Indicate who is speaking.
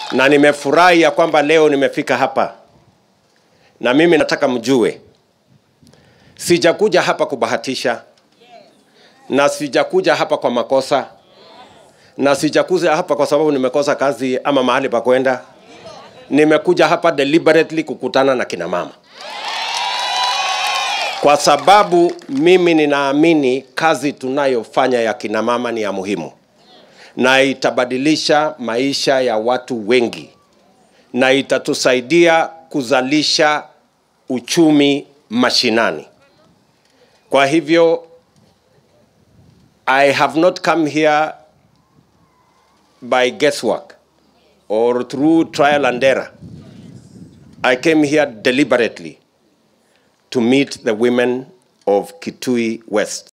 Speaker 1: na nimefurahi ya kwamba leo nimefika hapa, na mimi nataka mjue, sijakuja hapa kubahatisha, na sijakuja hapa kwa makosa, na sijakuja hapa kwa sababu nimekosa kazi ama mahali pa kwenda. Nimekuja hapa deliberately kukutana na kina mama kwa sababu mimi ninaamini kazi tunayofanya ya kina mama ni ya muhimu na itabadilisha maisha ya watu wengi na itatusaidia kuzalisha uchumi mashinani. Kwa hivyo I have not come here by guesswork or through trial and error. I came here deliberately to meet the women of Kitui West.